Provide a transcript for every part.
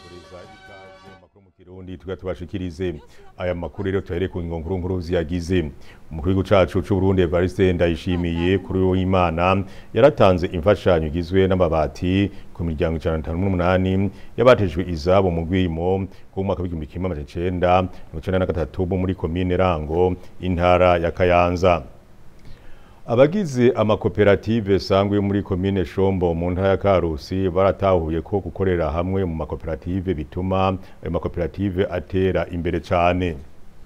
tubifuriza ikaze mu makuru mu kirundi tuga tubashikirize aya makuru rero tuhere ku ngingo nkuru nkuru ziyagize umukuru w'igihugu cacu c'u Burundi Evariste Ndayishimiye kuri uwo Imana yaratanze imfashanyo igizwe n'amabati ku miryango 158 yabatejwe izabo mu gwimo ku mwaka w'igihumbi kimwe amajana icenda mirongo icenda na gatatu bo muri komine Rango intara ya Kayanza Abagize amakoperative sangwe yo muri komine Shombo mu ntara ya Karusi baratahuye ko gukorera hamwe mu makoperative bituma ayo makoperative atera imbere cyane.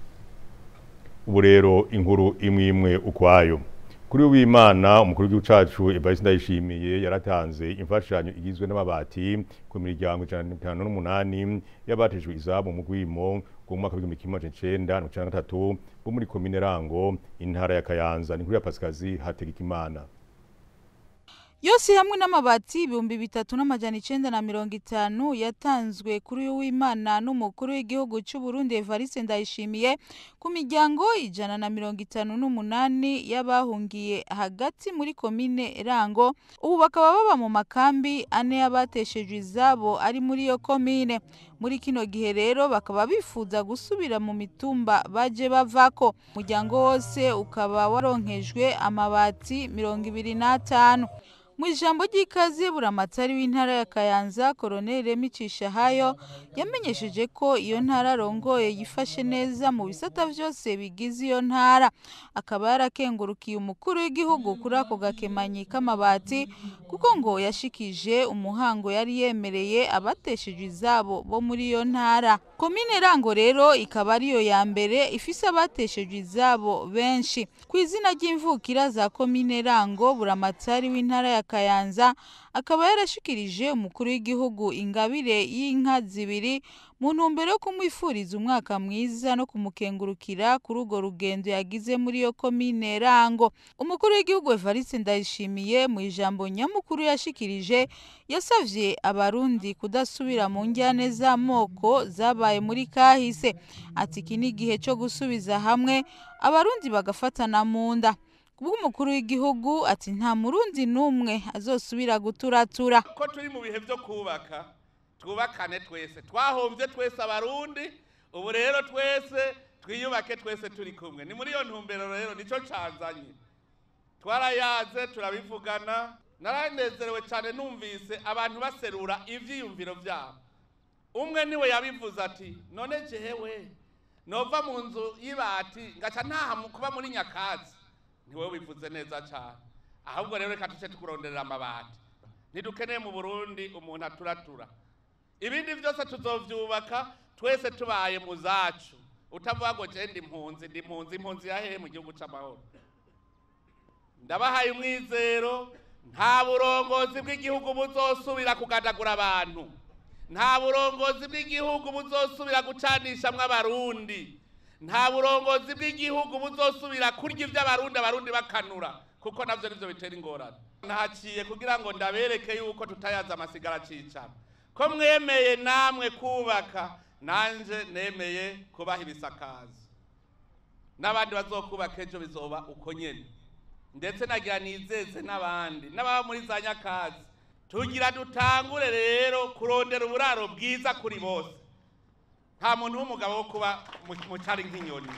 Ubu rero inkuru imwe imwe ukwayo. Kuri w'Imana umukuru w'igihugu cacu Evariste Ndayishimiye yaratanze imfashanyo igizwe n'amabati ku miryango 158 yabatejwe izabo mu gwimo ku mwaka w'igihumbi kimwe amajana icenda mirongo icenda na gatatu bo muri komine Rango intara ya Kayanza ni kuri ya Pasikazi Hategekimana yose hamwe n'amabati ibihumbi bitatu n'amajana icenda na mirongo itanu yatanzwe kuri uyu w'imana n'umukuru w'igihugu c'u Burundi Evariste Ndayishimiye ku miryango ijana na mirongo itanu n'umunani y'abahungiye hagati muri komine Rango ubu bakaba baba mu makambi ane y'abateshejwe izabo ari muri iyo komine muri kino gihe rero bakaba bifuza gusubira mu mitumba baje bavako umuryango wose ukaba waronkejwe amabati mirongo ibiri n'atanu mu ijambo ry'ikaze buramatari w'intara ya Kayanza Colonel Micisha hayo yamenyesheje ko iyo ntara arongoye yifashe neza mu bisata vyose bigize iyo ntara akaba yarakengurukiye umukuru w'igihugu kuri ako gakemanyi k'amabati kuko ngo yashikije umuhango yari yemereye abateshejwe izabo bo muri iyo ntara komine Rango rero ikaba ariyo ya mbere ifise abateshejwe izabo benshi ku izina ry'imvukira za komine Rango buramatari w'intara ya Kayanza akaba yarashikirije umukuru w'igihugu ingabire y'inka zibiri mu ntumbero yo kumwifuriza umwaka mwiza no kumukengurukira kuri urwo rugendo yagize muri iyo komine Rango umukuru w'igihugu Evariste Ndayishimiye mu ijambo nyamukuru yashikirije yasavye abarundi kudasubira mu njyane z'amoko zabaye muri kahise ati iki ni igihe cyo gusubiza hamwe abarundi bagafatana mu nda ubwo umukuru w'igihugu ati nta murundi n'umwe azosubira guturatura ko turi mu bihe byo kubaka twubakane twese twahombye twese abarundi ubu rero twese twiyubake twese turi kumwe ni muri iyo ntumbero rero nicyo canzanye twarayaze turabivugana naranezerewe cyane numvise abantu baserura ivyiyumviro vyabo umwe niwe yabivuze ati none jewe nova mu nzu y'ibati ngaca ntaha kuba muri nyakazi ntiwe bivuze neza cyane ahubwo rero reka tuce tukuronderera amabati ntidukeneye mu burundi umuntu aturatura ibindi byose tuzovyubaka twese tubaye mu zacu utavuga ngo je ndi impunzi ndi impunzi impunzi yahehe mu gihugu c'amahoro ndabahaye umwizero nta burongozi bw'igihugu buzosubira kugandagura abantu nta burongozi bw'igihugu buzosubira gucanishamwo abarundi nta burongozi bw'igihugu buzosubira kurya iby'abarundi abarundi bakanura kuko navyo nivyo bitera ingorane nahaciye kugira ngo ndabereke yuko tutayaza amasigara acicana ko mwemeye namwe kubaka nanje nemeye kubaha ibisakazo n'abandi bazokubaka ejo bizoba uko nyene ndetse nagira nizeze n'abandi n'ababa muri za nyakazi tugira dutangure rero kurondera uburaro bwiza kuri bose nta muntu w'umugabo wo kuba mu cari nk'inyoni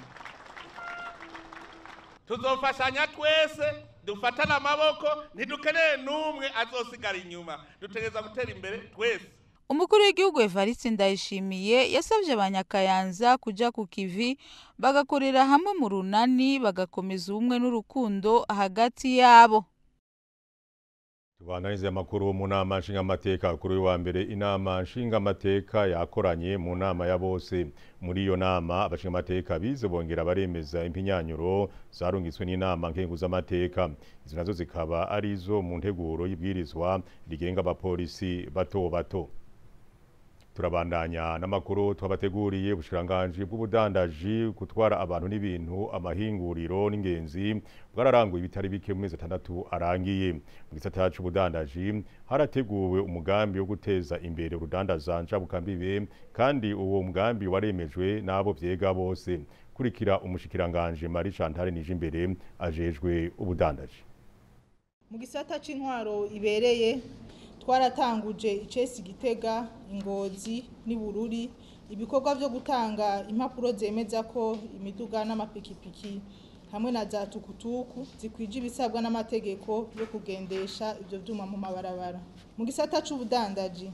tuzofashanya twese dufatane amaboko ntidukeneye n'umwe azosigara inyuma dutegereza gutera imbere twese umukuru w'igihugu Evariste Ndayishimiye yasabye abanyakayanza kuja ku kivi bagakorera hamwe mu runani bagakomeza ubumwe n'urukundo hagati yabo Tubananize amakuru mu nama nshingamateka kuri uyu wa mbere inama nshingamateka yakoranye mu nama ya bose muri iyo nama abashingamateka bize bongera baremeza impinyanyuro zarungitswe n'inama nkenguzamateka izi nazo zikaba ari izo mu nteguro y'ibwirizwa rigenga abapolisi bato bato turabandanya n'amakuru twabateguriye ubushiranganje bw'ubudandaji gutwara abantu n'ibintu amahinguriro n'ingenzi bwararanguye ibitari bike mu mezi atandatu arangiye mu gisata c'ubudandaji harateguwe umugambi wo guteza imbere urudandaza njabukambibe kandi uwo mugambi waremejwe n'abo vyega bose kurikira umushikiranganje Marie Chantal Nijimbere ajejwe ubudandaji mu gisata c'intwaro ibereye twaratanguje icesi gitega ingozi n'ibururi ibikorwa byo gutanga impapuro zemeza ko imiduga n'amapikipiki hamwe na za tukutuku zikwije ibisabwa n'amategeko yo kugendesha ibyo byuma mu mabarabara mu gisata c'ubudandaji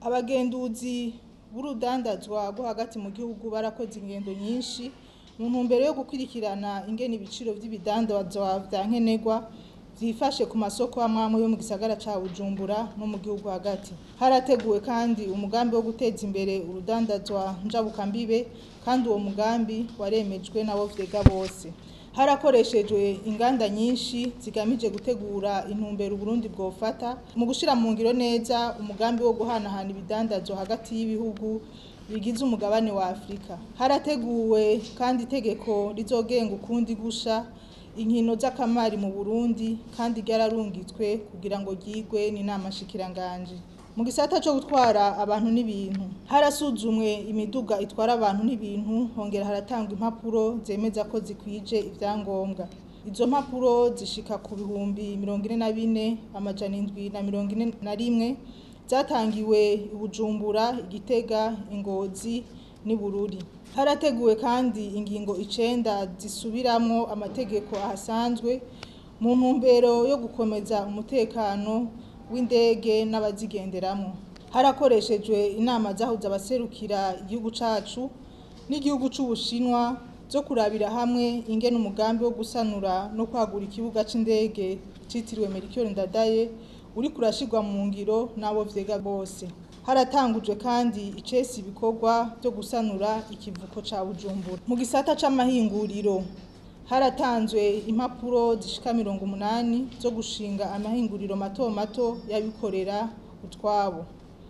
abagenduzi b'urudandazwa rwo hagati mu gihugu barakoze ingendo nyinshi mu ntumbero yo gukurikirana ingene ibiciro vy'ibidandazwa vya nkenerwa vyifashe ku masoko amwamwe yo mu gisagara ca Bujumbura no mu gihugu hagati harateguwe kandi umugambi wo guteza imbere urudandazwa njabukambibe kandi uwo mugambi waremejwe nabo vyega bose harakoreshejwe inganda nyinshi zigamije gutegura intumbero Burundi bwofata mu gushira mu ngiro neza umugambi wo guhanahana ibidandazwa hagati y'ibihugu bigize umugabane wa Afrika harateguwe kandi itegeko rizogenga ukundi gusha inkino z'akamari mu Burundi kandi ryararungitswe kugira ngo ryigwe n'inama shikiranganje mu gisata cyo gutwara abantu n'ibintu harasuzumwe imiduga itwara abantu n'ibintu hongera haratangwa impapuro zemeza ko zikwije ivyangombwa izo mpapuro zishika ku bihumbi mirongo ine na bine amajana indwi na mirongo ine na rimwe zatangiwe i Bujumbura igitega ingozi n'ibururi harateguwe kandi ingingo icenda zisubiramwo amategeko ahasanzwe mu ntumbero yo gukomeza umutekano w'indege n'abazigenderamo harakoreshejwe inama zahuza abaserukira igihugu cacu n'igihugu c'ubushinwa zo kurabira hamwe ingene umugambi wo gusanura no kwagura ikibuga c'indege citiriwe Melchior Ndadaye uri kurashirwa mu ngiro n'abo vyega bose haratangujwe kandi icesi ibikorwa byo gusanura ikivuko ca Bujumbura mu gisata c'amahinguriro haratanzwe impapuro zishika mirongo umunani zo gushinga amahinguriro mato mato y'abikorera utwabo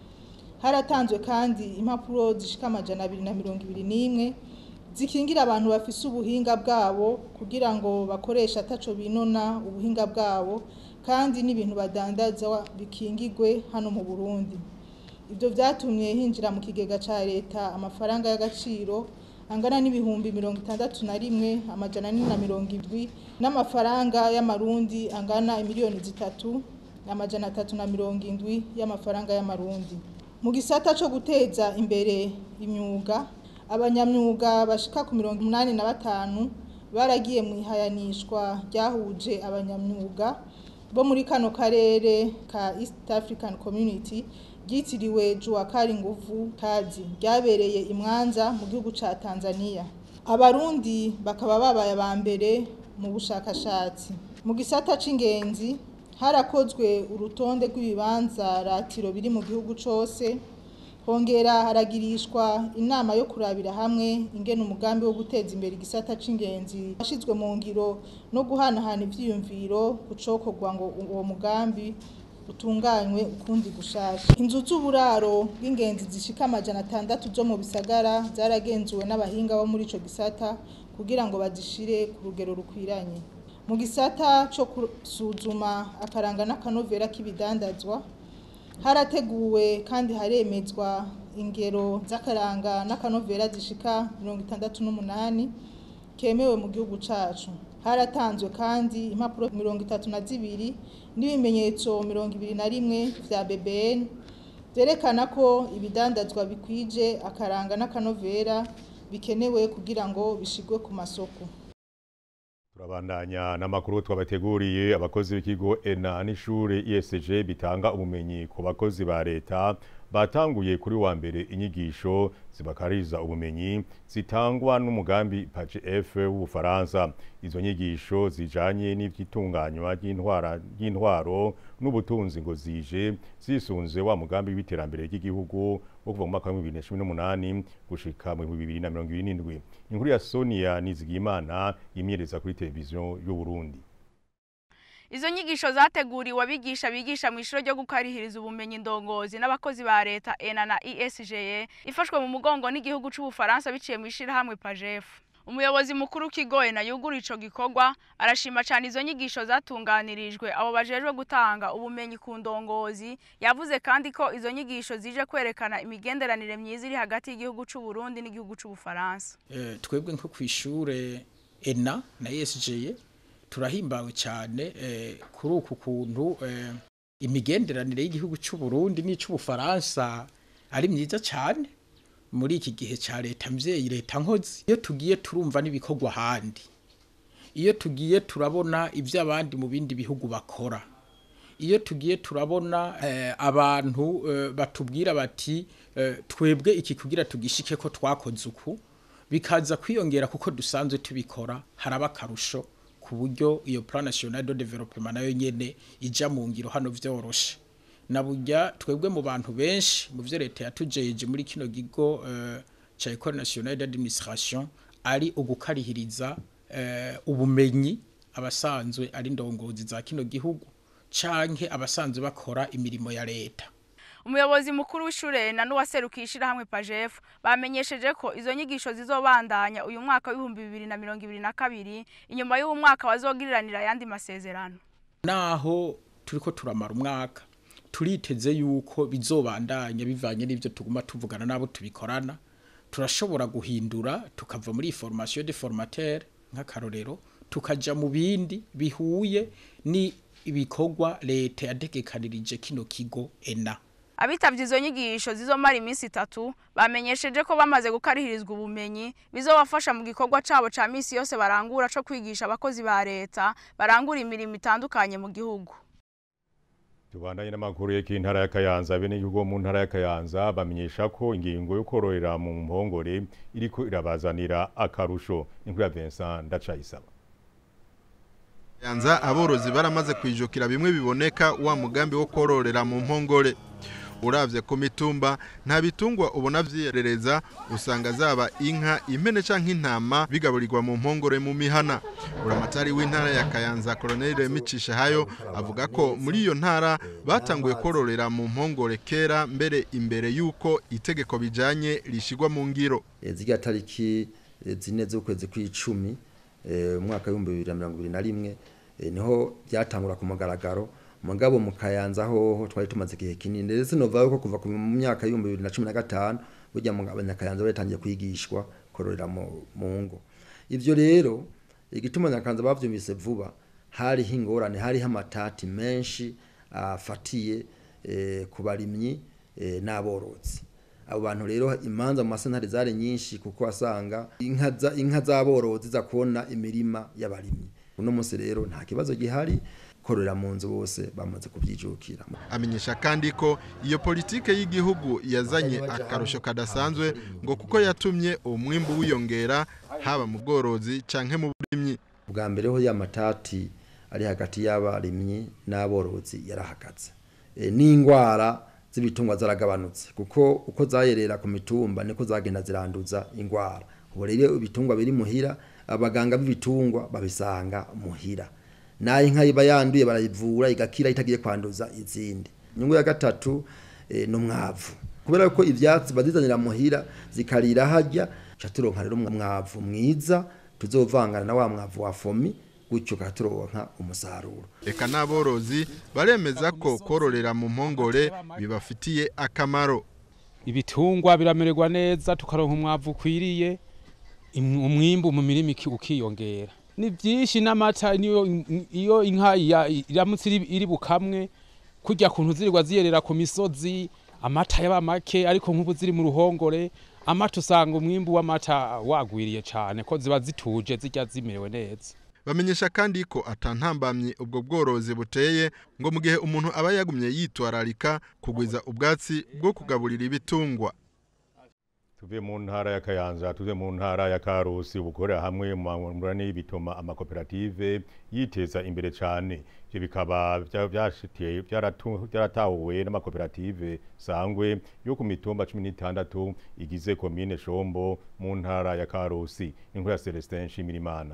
haratanzwe kandi impapuro zishika amajana abiri na mirongo ibiri n'imwe zikingira abantu bafise ubuhinga bwabo kugira ngo bakoreshe ataco binona ubuhinga bwabo kandi n'ibintu badandaza bikingigwe hano mu Burundi ibyo byatumye hinjira mu kigega ca leta amafaranga y'agaciro angana n'ibihumbi mirongo itandatu na rimwe amajana ane na mirongo indwi n'amafaranga y'amarundi angana imiliyoni zitatu amajana atatu na mirongo indwi y'amafaranga y'amarundi mu gisata co guteza imbere imyuga abanyamyuga bashika ku mirongo umunani na batanu baragiye mu ihayanishwa ryahuje abanyamyuga bo muri kano karere ka East African Community ryitiriwe Juakari Nguvu Kazi ryabereye imwanza mu gihugu ca Tanzania abarundi bakaba babaye aba mbere mu bushakashatsi mu gisata c'ingenzi harakozwe urutonde rw'ibibanza ratiro biri mu gihugu cose hongera haragirishwa inama yo kurabira hamwe ingene umugambi wo guteza imbere igisata c'ingenzi washizwe mu ngiro no guhanahana ivyiyumviro gucokorwa ngo uwo mugambi utunganywe ukundi gushasha inzu z'uburaro bw'ingenzi zishika amajana atandatu zo mu bisagara zaragenzuwe n'abahinga bo muri ico gisata kugira ngo bazishire ku rugero rukwiranye mu gisata co gusuzuma akaranga n'akanovera k'ibidandazwa harateguwe kandi haremezwa ingero z'akaranga n'akanovera zishika mirongo itandatu n'umunani kemewe mu gihugu cacu haratanzwe kandi impapuro mirongo itatu na zibiri n'ibimenyetso mirongo ibiri na rimwe vya BBN vyerekana ko ibidandazwa bikwije akaranga n'akanovera bikenewe kugira ngo bishigwe ku masoko turabandanya n'amakuru twabateguriye abakozi b'ikigo ENA n'ishure ESG bitanga ubumenyi ku bakozi ba leta batanguye kuri wa mbere inyigisho zibakariza ubumenyi zitangwa n'umugambi PACF w'Ubufaransa izo nyigisho zijanye n'ivyitunganywa ry'intwara ry'intwaro n'ubutunzi ngo zije zisunze wa mugambi w'iterambere ry'igihugu wo kuva mu mwaka wa 2018 gushika mu 2027 inkuru ya Sonia Nizigimana imyereza kuri televiziyo y'u Burundi Izo nyigisho zateguriwe abigisha bigisha mu ishuri ryo gukarihiriza ubumenyi ndongozi n'abakozi ba leta ENA na ESG ifashwe mu mugongo n'igihugu c'Ubufaransa biciye mu ishirahamwe PAJEF. Umuyobozi mukuru w'ikigo ENA yugura ico gikorwa arashima cyane izo nyigisho zatunganirijwe abo bajejwe gutanga ubumenyi ku ndongozi yavuze kandi ko izo nyigisho zije kwerekana imigenderanire myiza iri hagati y'igihugu c'u Burundi n'igihugu c'Ubufaransa. Eh, twebwe nko kwishure ENA na ESG turahimbawe cyane kuri uku kuntu imigenderanire y'igihugu cy'u Burundi n'ic'ubufaransa ari myiza cyane muri iki gihe cya leta mvyeyi leta nkozi iyo tugiye turumva n'ibikorwa ahandi iyo tugiye turabona ibyo abandi mu bindi bihugu bakora iyo tugiye turabona eh, abantu eh, batubwira bati eh, twebwe iki kugira tugishike ko twakoze uku bikaza kwiyongera kuko dusanzwe tubikora haraba akarusho ku buryo iyo plan national de development nayo nyene ija mu ngiro hano vyoroshe na burya twebwe mu bantu benshi mu vyo leta yatujeje muri kino gigo uh, ca Ecole Nationale d'Administration ari ugukarihiriza uh, ubumenyi abasanzwe ari ndongozi za kino gihugu canke abasanzwe bakora imirimo ya leta umuyobozi mukuru w'ishure na n'uwaserukiye ishirahamwe pajef bamenyesheje ko izo nyigisho zizobandanya uyu mwaka w'ibihumbi bibiri na mirongo ibiri na kabiri inyuma y'uwo mwaka bazogiriranira ayandi masezerano naho turiko turamara umwaka turiteze yuko bizobandanya bivanye n'ivyo tuguma tuvugana nabo tubikorana turashobora guhindura tukava muri formation de formateur nk'akarorero tukaja mu bindi bihuye ni ibikorwa leta yategekanirije kino kigo ena abitavye izo nyigisho zizomara iminsi itatu bamenyesheje ko bamaze gukarihirizwa ubumenyi bizobafasha mu gikorwa cabo ca misi yose barangura co kwigisha abakozi ba leta barangura imirimo itandukanye mu gihugu tubandanye n'amakuru y'intara ya Kayanza bene igihugu mu ntara ya Kayanza bamenyesha ko ingingo yo kororera mu mpongore iriko irabazanira akarusho inkuru ya Vincent Ndacayisaba Kayanza aborozi baramaze kwijukira bimwe biboneka wa mugambi wo kororera mu mpongore uravye ku mitumba nta bitungwa ubona vyiyerereza usanga zaba inka impene canke intama bigaburirwa mu mpongore mu mihana uramatari w'intara ya Kayanza Colonel Remicisha hayo avuga ko muri iyo ntara batanguye kororera mu mpongore kera mbere imbere yuko itegeko bijanye rishigwa mu ngiro zirya tariki zine z'ukwezi kw'icumi umwaka w'ibihumbi bibiri na mirongo ibiri na rimwe niho byatangura ku mugaragaro mugabo mu kayanza hoho twari tumaze igihe kinini ndetse novuga ko kuva mu myaka y'ibihumbi bibiri na cumi na gatanu burya mu abanyakayanza batangiye kwigishwa kororera mu ngo ivyo rero igituma abanyakayanza bavyumvise vuba hariho ingorane hariho amatati menshi afatiye ku barimyi n'aborozi abo bantu rero imanza mu masentare zari nyinshi kuko wasanga inka z'aborozi za kubona imirima y'abarimyi uno munsi rero nta kibazo gihari korora mu nzu bose bamaze kubyijukira amenyesha kandi ko iyo politike y'igihugu yazanye akarusho kadasanzwe ngo kuko yatumye umwimbu wiyongera haba mu bworozi canke mu burimyi bwa mbere ho ya matati ari hagati y'abarimyi n'aborozi yarahagaze e, n'ingwara z'ibitungwa zaragabanutse kuko uko zayerera ku mitumba niko zagenda ziranduza ingwara ubu rero ibitungwa biri muhira abaganga b'ibitungwa babisanga muhira nayo inka iba yanduye barayivura igakira itagiye kwanduza izindi inyungu ya gatatu e, n'umwavu kubera ko ivyatsi bazizanira muhira zikarira hajya ca turonka rero umwavu mwiza tuzovangana na wa mwavu wa fomi gutyo katuronka umusaruro eka n'aborozi baremeza ko kororera mu mpongore bibafitiye akamaro ibitungwa biramererwa neza tukaronka umwavu ukwiriye umwimbu mu mirima ukiyongera ni byinshi n'amata iyo inka iramutse iri bukamwe kujya kuntu zirirwa ziyerera ku misozi amata yaba make ariko nk'ubu ziri mu ruhongore amata usanga umwimbu w'amata wagwiriye cyane ko ziba zituje zijya zimerewe neza bamenyesha kandi ko atantambamye ubwo bworozi buteye ngo mu gihe umuntu aba yagumye yitwararika kugwiza ubwatsi bwo kugaburira ibitungwa tuve mu ntara ya Kayanza tuve mu ntara ya Karusi ubukorera hamwe mu murane bituma amakoperative yiteza imbere cyane ivyo bikaba byashitiye byaratahuwe n'amakoperative sangwe yo ku mitumba 16 igize komine Shombo mu ntara ya Karusi inkuru ya Celestin Shimirimana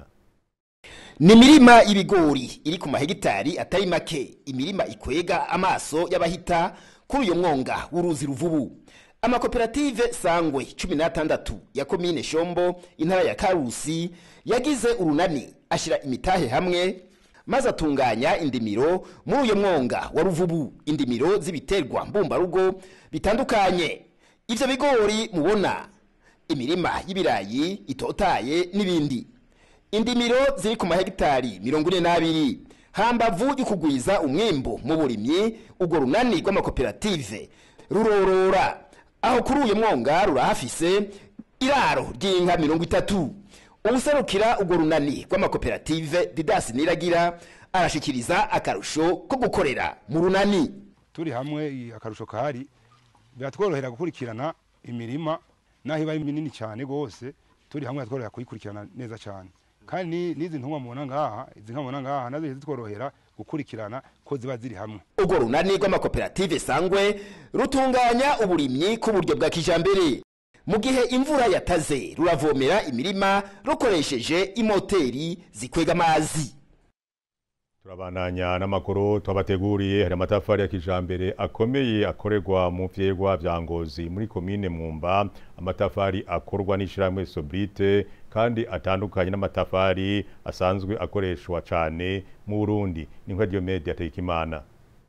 ni imirima y'ibigori iri ku mahegitari atari make imirima ikwega amaso y'abahita kuri uyu mwonga w'uruzi ruvubu amakoperative sangwe cumi n'atandatu ya komine shombo intara ya karusi yagize urunani ashyira imitahe hamwe maze atunganya indimiro muri uyu mwonga wa ruvubu indimiro z'ibiterwa mbumbarugo bitandukanye ibyo bigori mubona imirima y'ibirayi itotaye n'ibindi indimiro ziri ku mahegitari mirongo ine n'abiri hambavu y'ukugwiza umwimbu mu burimyi urwo runani rw'amakoperative rurorora aho kuri uyu mwonga rurahafise iraro ry'inka mirongo itatu ubuserukira urwo runani rw'amakoperative didasi niragira arashikiriza akarusho ko gukorera mu runani turi hamwe akarusho kahari biratworohera gukurikirana imirima naho iba ari minini cyane rwose turi hamwe biratworohera kuyikurikirana neza cyane kandi n'izi ntumwa mubona ngaha izi nka mubona ngaha nazo zitworohera gukurikirana ko ziba ziri hamwe urwo runani rw'amakoperative sangwe rutunganya uburimyi ku buryo bwa kijambere mu gihe imvura yataze ruravomera imirima rukoresheje imoteri zikwega amazi turabandanya n'amakuru twabateguriye hari amatafari ya kijambere akomeye akorerwa mu vyegwa vya ngozi muri komine mwumba amatafari akorwa n'ishirahamwe sobrite kandi atandukanye n'amatafari asanzwe akoreshwa cane mu Burundi ni nka Diomede Atekimana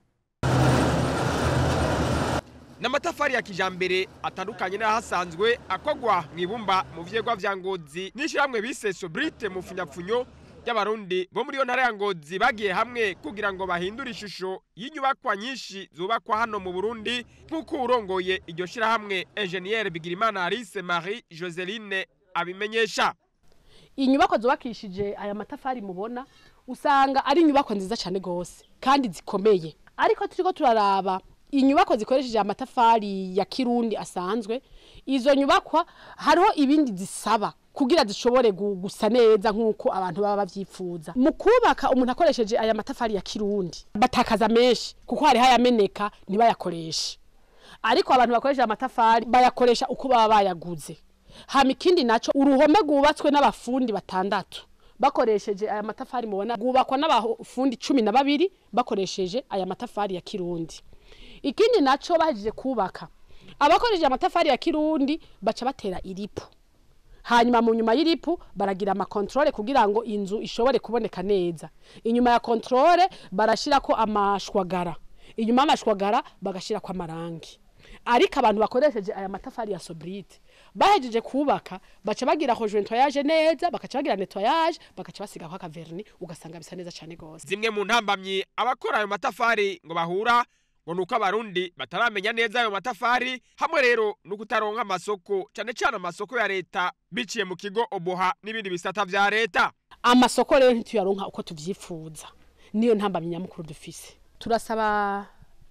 n'amatafari ya kijambere atandukanye n'ahasanzwe akogwa mu ibumba mu vyegwa vya ngozi n'ishyirahamwe bise sobrite mu funyapfunyo y'abarundi bo muri iyo ntara ya ngozi bagiye hamwe kugira ngo bahindure ishusho y'inyubakwa nyinshi zubakwa hano mu burundi nk'uko urongoye iryo shyirahamwe enjeniyeri bigirimana alice marie joseline abimenyesha inyubako zubakishije aya matafari mubona usanga ari inyubako nziza cyane rwose kandi zikomeye ariko turiko turaraba inyubako zikoresheje amatafari ya kirundi asanzwe izo nyubakwa hariho ibindi zisaba kugira zishobore gusa neza nk'uko abantu baba bavyifuza mu kubaka umuntu akoresheje aya matafari ya kirundi batakaza menshi kuko hariho ayameneka ntibayakoreshe ariko abantu bakoresheje amatafari bayakoresha uko baba bayaguze hama ikindi naco uruhome rwubatswe n'abafundi batandatu bakoresheje aya matafari mubona rwubakwa n'abafundi cumi na babiri bakoresheje aya matafari ya kirundi ikindi naco bahejeje kubaka abakoresheje amatafari ya kirundi baca batera iripu hanyuma mu nyuma y'iripu baragira amakontrole kugira ngo inzu ishobore kuboneka neza inyuma ya kontrole barashirako amashwagara inyuma y'amashwagara bagashirako amarangi ariko abantu bakoresheje aya matafari ya sobrite bahejeje kubaka baca bagira nettoyage neza bakaca bagira nettoyage bakaca basigako akaverni ugasanga bisa neza cane gose zimwe mu ntambamyi abakora ayo matafari ngo bahura ngo nuko abarundi bataramenya neza ayo matafari hamwe rero no kutaronka amasoko cyane cyane amasoko ya leta biciye mu kigo oboha n'ibindi bisata vya leta amasoko rero ntituyaronka uko tuvyifuza niyo ntambamyi nyamukuru dufise turasaba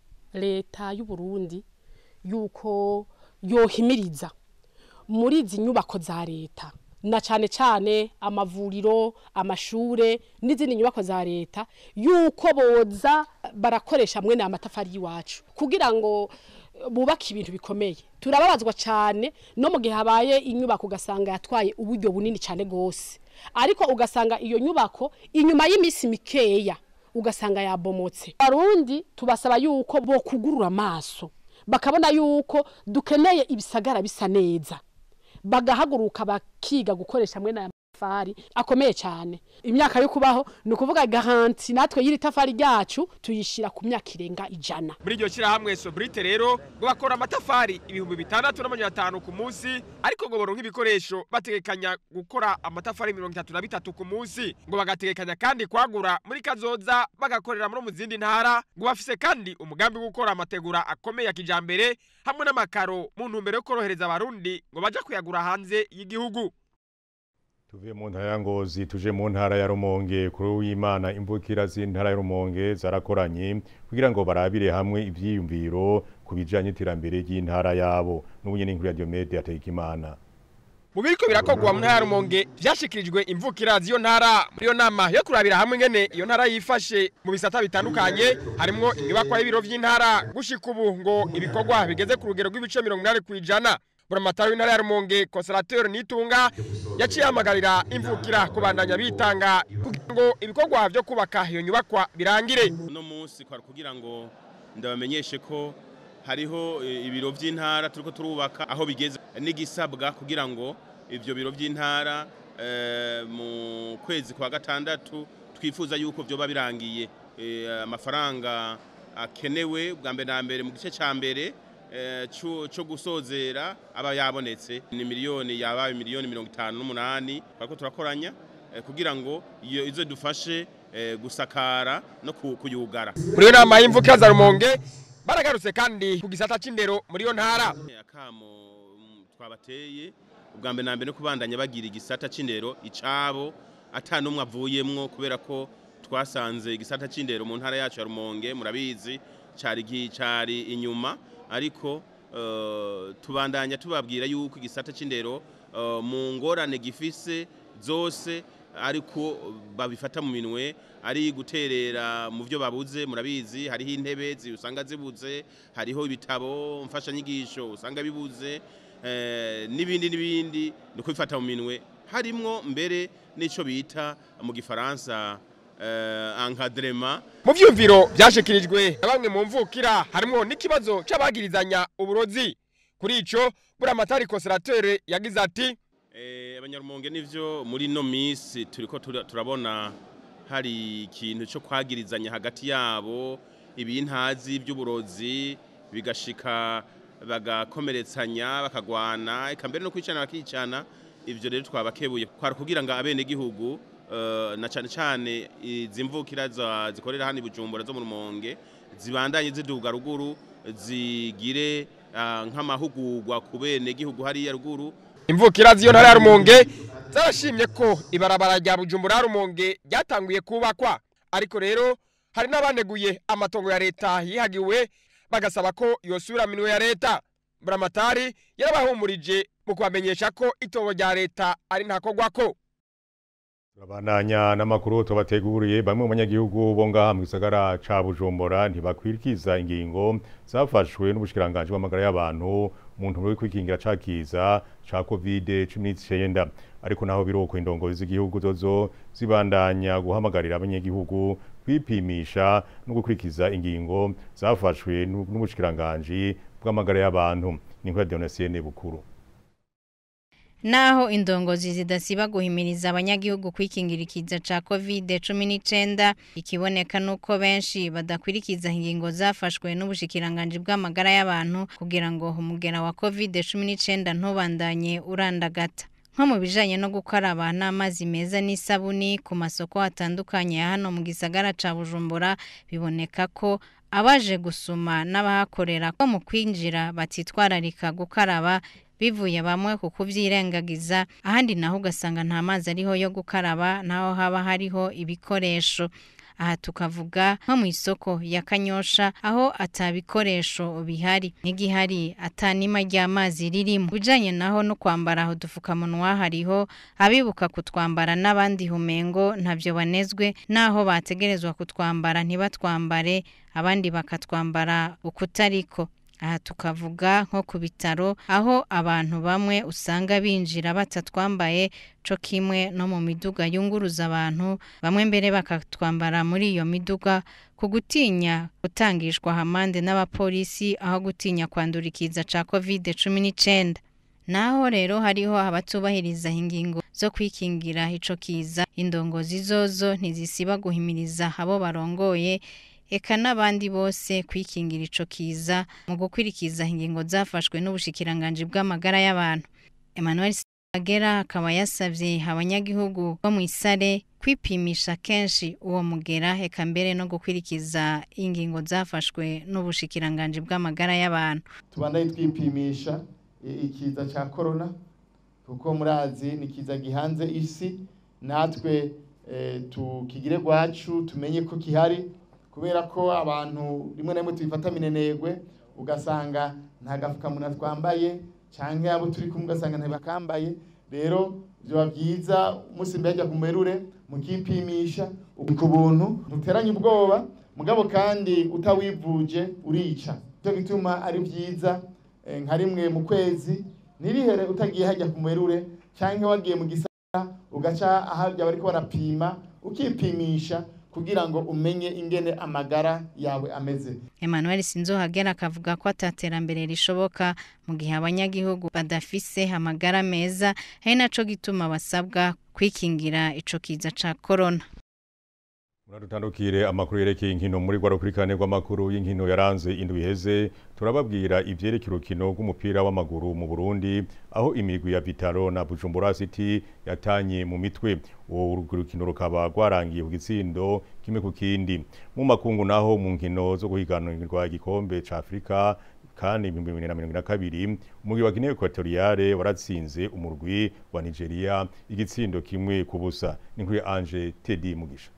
leta y'u Burundi yuko yohimiriza muri izi nyubako za leta na cyane cyane amavuriro amashure n'izindi nyubako za leta yuko boza barakoresha mwene amatafari y'iwacu kugira ngo bubake ibintu bikomeye turababazwa cyane no mu gihe habaye inyubako ugasanga yatwaye uburyo bunini cyane rwose ariko ugasanga iyo nyubako inyuma y'iminsi mikeya ugasanga yabomotse barundi tubasaba yuko bo kugurura amaso bakabona yuko dukeneye ibisagara bisa neza bagahaguruka bakiga gukoresha mwe n'aya matafari akomeye cyane imyaka yo kubaho ni ukuvuga garanti natwe y'iri tafari ryacu tuyishira ku myaka irenga ijana muri iryo shyirahamwe sobrite rero ngo bakora amatafari ibihumbi bitandatu n'amajana atanu ku munsi ariko ngo boronka ibikoresho bategekanya gukora amatafari mirongo itatu na bitatu ku munsi ngo bagategekanya kandi kwagura muri kazoza bagakorera muri mu zindi ntara ngo bafise kandi umugambi wo gukora amategura akomeye ya kijambere hamwe n'amakaro mu ntumbero yo korohereza abarundi ngo baja kuyagura hanze y'igihugu tuve mu ntara ya ngozi tuje mu ntara ya rumonge kuri w'imana imvukira z'intara ya rumonge zarakoranye kugira ngo barabire hamwe ivyiyumviro ku bijanye n'iterambere ry'intara yabo n'ubu nyene inkuru ya Diomede Atekimana mu biriko birakogwa mu ntara ya rumonge vyashikirijwe imvukira z'iyo ntara muri iyo nama yo kurabira hamwe ingene iyo ntara yifashe mu bisata bitandukanye harimwo inyubakwa y'ibiro vy'intara gushika ubu ngo ibikorwa bigeze ku rugero rw'ibice mirongo inani kw'ijana buramatari w'intara ya rumonge konserateri nitunga yaciye ahamagarira imvukira kubandanya bitanga kugira ngo ibikorwa vyo kubaka iyo nyubakwa birangire uno munsi kwari kugira ngo ndabamenyeshe ko hariho ibiro vy'intara turiko turubaka aho bigeze n'igisabwa kugira ngo ivyo biro vy'intara mu kwezi kwa gatandatu twifuza yuko vyoba birangiye amafaranga akenewe bwa mbere na mbere mu gice ca mbere cyo gusozera aba yabonetse ni miliyoni yabaye miliyoni mirongo itanu n'umunani ariko turakoranya eh, kugira ngo iyo izo dufashe eh, gusakara no ku- kuyugara muri iyo nama y'imvukira za rumonge baragarutse kandi ku gisata c'indero muri iyo ntara akamo mm, twabateye ubwa mbere na mbere no kubandanya bagira igisata c'indero icabo ata n'umwe avuyemwo kubera ko twasanze igisata c'indero mu ntara yacu ya rumonge murabizi cari gi- cari inyuma ariko eh, tubandanya tubabwira yuko igisata c'indero eh, mu ngorane gifise zose ariko babifata mu minwe ari guterera mu byo babuze murabizi hariho intebe zi- usanga zibuze hariho ibitabo mfashanyigisho usanga bibuze eh, n'ibindi n'ibindi ni kubifata mu minwe harimwo mbere n'ico bita mu gifaransa eh, encadrement mu vyumviro vyashikirijwe na bamwe mu mvukira harimwo n'ikibazo c'abagirizanya uburozi kuri ico buramatari konserateri yagize ati Eh, abanyarumonge nivyo muri no misi turiko tura- turabona hari ikintu cyo kwagirizanya hagati yabo ibintazi by'uburozi bigashika bagakomeretsanya bakagwana eka mbere no kwicana bakicana ivyo rero twabakebuye kwari kugira ngo abene gihugu na cane cane izi mvukira za- zikorera hano i Bujumbura zo mu Rumonge zibandanye ziduga ruguru zigire ah, nk'amahugurwa ku bene gihugu hariya ruguru imvukira z'iyo ntara ya rumonge zarashimye ko ibarabara rya bujumbura rumonge ryatanguye kubakwa ariko rero hari n'abaneguye amatongo ya leta yihagiwe bagasaba ko yosubira minwe ya leta buramatari yarabahumurije mu kubamenyesha ko itongo rya leta ari ntakogwako Turabandanya n'amakuru tubateguriye bamwe mu banyagihugu bo ngaha mu gisagara ca Bujumbura ntibakwirikiza ingingo zafashwe n'ubushikiranganje bw'amagara y'abantu mu ntumbero yo kwikingira cakiza ca COVID-19 ariko naho biroko indongozi z'igihugu zozo zibandanya guhamagarira abanyagihugu kwipimisha no gukurikiza ingingo zafashwe n'u- n'ubushikiranganje bw'amagara y'abantu ni nkuru ya Donatien Bukuru Naho indongozi zidasiba guhimiriza abanyagihugu kwikingira ikiza ca COVID-19 ikiboneka nuko benshi badakwirikiza ingingo zafashwe n'ubushikiranganje bw'amagara y'abantu kugira ngo umugera wa COVID-19 ntubandanye urandagata. Nko mu bijanye no gukaraba n'amazi meza n'isabuni ku masoko atandukanye ya hano mu gisagara ca Bujumbura biboneka ko abaje gusuma n'abahakorera ko mu kwinjira batitwararika gukaraba bivuye bamwe ku kuvyirengagiza ahandi naho ugasanga nta mazi ariho yo gukaraba naho haba hariho ibikoresho aha tukavuga nko mu isoko ya kanyosha aho atabikoresho bihari n'igihari atanima ry'amazi ririmo bijanye naho no kwambara aho dufukamunwa hariho abibuka kutwambara n'abandi humengo ntavyo banezwe naho bategerezwa kutwambara ntibatwambare abandi bakatwambara ukutariko aha tukavuga nko ku bitaro aho abantu bamwe usanga binjira batatwambaye co kimwe no mu miduga yunguruza abantu bamwe mbere bakatwambara muri iyo miduga ku gutinya gutangishwa hamande n'abapolisi aho gutinya kwandura ikiza ca covid cumi n'icenda naho rero hariho abatubahiriza ingingo zo kwikingira ico kiza indongozi zozo ntizisiba guhimiriza abo barongoye eka n'abandi bose kwikingira ico kiza mu gukwirikiza ingingo zafashwe n'ubushikiranganje bw'amagara y'abantu Emmanuel Sagera akaba yasavye abanyagihugu bo mu isare kwipimisha kenshi uwo mugera eka mbere no gukwirikiza ingingo zafashwe n'ubushikiranganje bw'amagara y'abantu tubandaye twipimisha i- ikiza cya korona kuko murazi ni ikiza gihanze isi natwe eh, tukigire gwacu tumenye ko gihari kubera ko abantu rimwe na rimwe tubifata minenegwe ugasanga nta gafukamunwa twambaye canke abo turi kumwe ugasanga ntibakambaye rero vyoba vyiza umunsi mbere ajya ku merure mukipimisha ku buntu ntuteranye ubwoba mugabo kandi utawivuje urica cyo gituma ari vyiza eh, nka rimwe mu kwezi ntirihere utagiye hajya ku merure canke wagiye mu gisara ugaca aharya bariko barapima ukipimisha kugira ngo umenye ingene amagara yawe ameze Emmanuel Sinzohagera akavuga ko ataterambere rishoboka mu gihe abanyagihugu badafise amagara meza ari naco gituma basabwa kwikingira ico kiza ca corona Muradutandukire amakuru yerekeye inkino muri rwa rukurikirane rw'amakuru y'inkino yaranze indwi iheze turababwira ivyerekeye urukino rw'umupira w'amaguru mu Burundi aho imigwi ya Vitaro na Bujumbura City yatanye mu mitwe uwo rukino rukaba rwarangiye ku gitsindo kimwe ku kindi mu makungu naho mu nkino zo guhiganirwa igikombe ca Afrika kandi ibihumbi bibiri na mirongo ine na kabiri umugwi wa Guinea Equatoriale waratsinze umurwi wa Nigeria igitsindo kimwe ku busa n'inkuru ya Ange Teddy Mugisha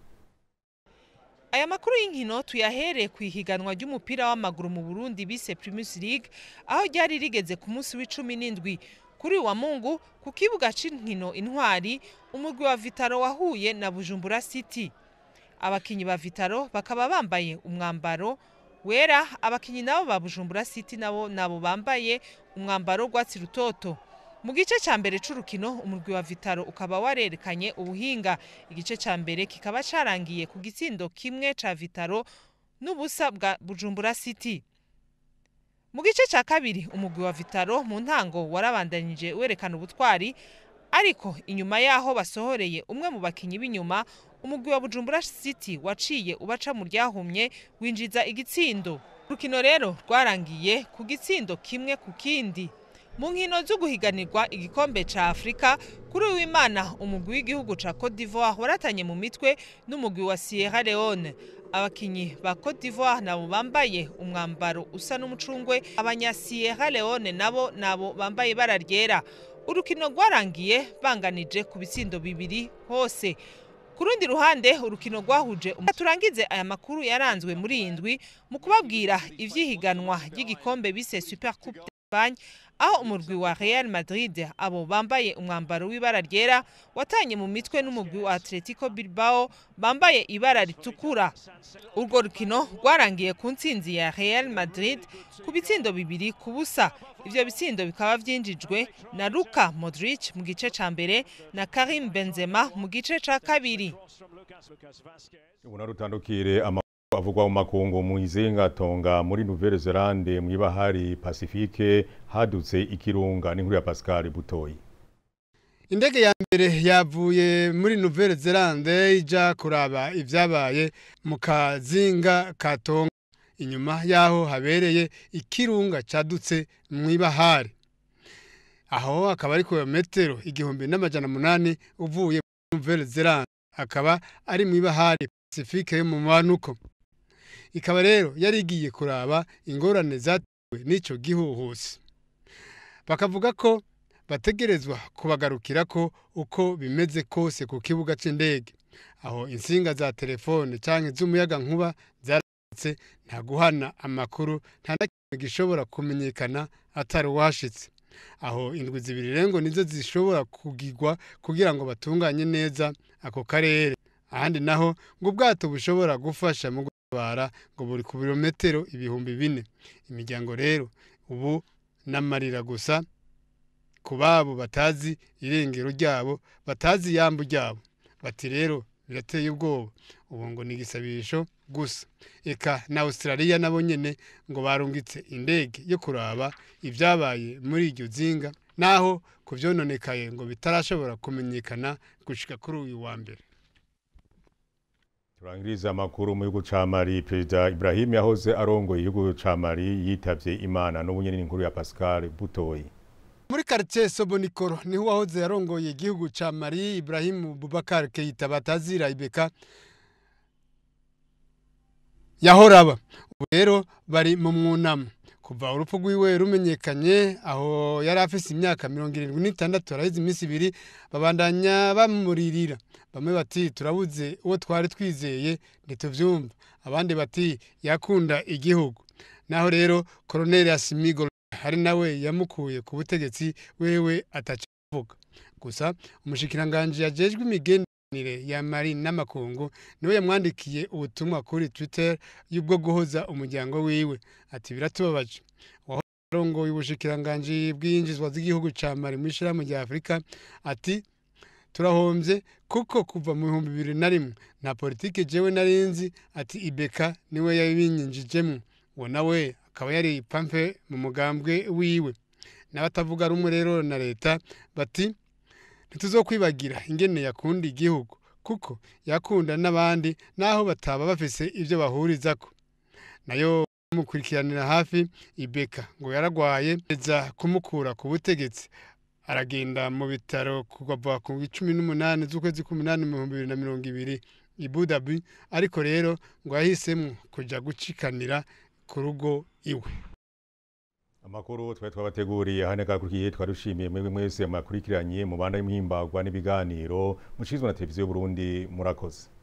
Aya makuru y'inkino tuyahereye ku ihiganwa ry'umupira w'amaguru mu Burundi bise Primus League aho ryari rigeze ku munsi w'icumi n'indwi kuri wa Mungu ku kibuga c'inkino intwari umugwi wa Vitaro wahuye na Bujumbura City abakinyi ba Vitaro bakaba bambaye umwambaro wera abakinyi nabo ba Bujumbura City nabo nabo bambaye umwambaro rwatsi rutoto mu gice cya mbere c'urukino umurwi wa Vitaro ukaba warerekanye ubuhinga igice cya mbere kikaba carangiye ku gitsindo kimwe ca Vitaro n'ubusa bwa Bujumbura City mu gice cya kabiri umugwi wa Vitaro mu ntango warabandanije werekana ubutwari ariko inyuma yaho basohoreye umwe mu bakinyi b'inyuma umugwi wa Bujumbura City waciye ubaca mu ryahumye winjiza igitsindo urukino rero rwarangiye ku gitsindo kimwe ku kindi mu nkino zo guhiganirwa igikombe ca Afrika kuri uwimana umugwi w'igihugu ca Cote d'Ivoire waratanye mu mitwe n'umugwi wa Sierra Leone abakinyi ba Cote d'Ivoire nabo bambaye umwambaro usa n'umucungwe abanya Sierra Leone nabo nabo bambaye ibara ryera urukino rwarangiye banganije ku bitsindo bibiri hose ku rundi ruhande urukino rwahuje turangize aya makuru yaranzwe muri iyi ndwi mu kubabwira ivyihiganwa ry'igikombe bise Super Coupe d'Espagne aho umurwi wa Real Madrid abo bambaye umwambaro w'ibara ryera watanye mu mitwe n'umugwi wa Atletico Bilbao bambaye ibara ritukura urwo rukino rwarangiye ku ntsinzi ya Real Madrid ku bitsindo bibiri ku busa ivyo bitsindo bikaba vyinjijwe na Luka Modric mu gice ca mbere na Karim Benzema mu gice ca kabiri ubona rutandukire amakuru avugwa mu makungu mu izengatonga muri Nouvelle Zelande mu ibahari Pacifique hadutse ikirunga n'inkuru ya Pascal Butoyi indege ya mbere yavuye muri Nouvelle Zelande ija kuraba ivyabaye mu kazinga katonga inyuma yaho habereye ikirunga cadutse mu ibahari aho akaba ari kilometero igihumbi n'amajana munani uvuye muri Nouvelle Zelande akaba ari mu ibahari Pacifique yo mu manuko ikaba rero yari igiye kuraba ingorane zatewe n'ico gihuhusi bakavuga ko bategerezwa kubagarukira ko uko bimeze kose ku kibuga c'indege aho insinga za telefone canke z'umuyaga nkuba zaratse nta guhana amakuru nta na kimwe gishobora kumenyekana atari uwashitse aho indwi zibiri rengo nizo zishobora kugirwa kugira ngo batunganye neza ako karere ahandi naho ngo ubwato bushobora gufasha mu gutabara ngo buri ku birometero ibihumbi bine imiryango rero ubu n'amarira gusa ku babo batazi irengero ryabo batazi iyambu ryabo bati rero birateye ubwoba ubu ngo ni igisabisho gusa eka na australia nabo nyene ngo barungitse indege yo kuraba ibyabaye muri iryo zinga naho ku vyononekaye ngo bitarashobora kumenyekana gushika kuri uyu wa mbere turangiriza amakuru mu gihugu ca Mali perezida Ibrahim yahoze arongoye igihugu ca Mali yitavye Imana n'ubunyene n'inkuru ya Pascal Butoyi muri quartier Sobonikoro niho wahoze yarongoye igihugu ca Mali Ibrahim Boubacar Keita batazira Ibeka yahoraba ubu rero bari mu mwunamo kuva urupfu rwiwe rumenyekanye aho yari afise imyaka mirongo irindwi n'itandatu araheze iminsi ibiri babandanya bamuririra bamwe bati turabuze uwo twari twizeye ntituvyumva abandi bati yakunda igihugu naho rero koroneli asimigo hari nawe yamukuye ku butegetsi wewe atacavuga gusa umushikiranganji yajejwe imigenderanire ya mari n'amakungu niwe yamwandikiye ubutumwa kuri twitter y'ubwo guhoza umuryango wiwe ati biratubabaje warongoye ubushikiranganji bw'iyinjizwa z'igihugu ca mari mu ishirahamwe rya afurika ati turahombye kuko kuva mu bihumbi bibiri na rimwe nta politike jewe narinzi ati ibeka niwe yabinyinjijemwo uwo nawe akaba yari pampe mu mugambwe wiwe n'abatavuga rumwe rero na leta bati ntituzokwibagira ingene yakunda igihugu kuko yakunda n'abandi naho bataba bafise ibyo bahurizako nayo mukurikiranira hafi ibeka ngo yaragwaye eza kumukura ku butegetsi aragenda mu bitaro kuva ku cumi n'umunani z'ukwezi k'umunani mu bihumbi bibiri na mirongo ibiri i budabi ariko rero ngo yahisemo kujya gucikanira ku rugo iwe amakuru twari twabateguriye hane kakurikiye twarushimiye mwebwe mwese mwakurikiranye mu banda y'imhimbagwa n'ibiganiro mucizwe na televiziyo Burundi murakoze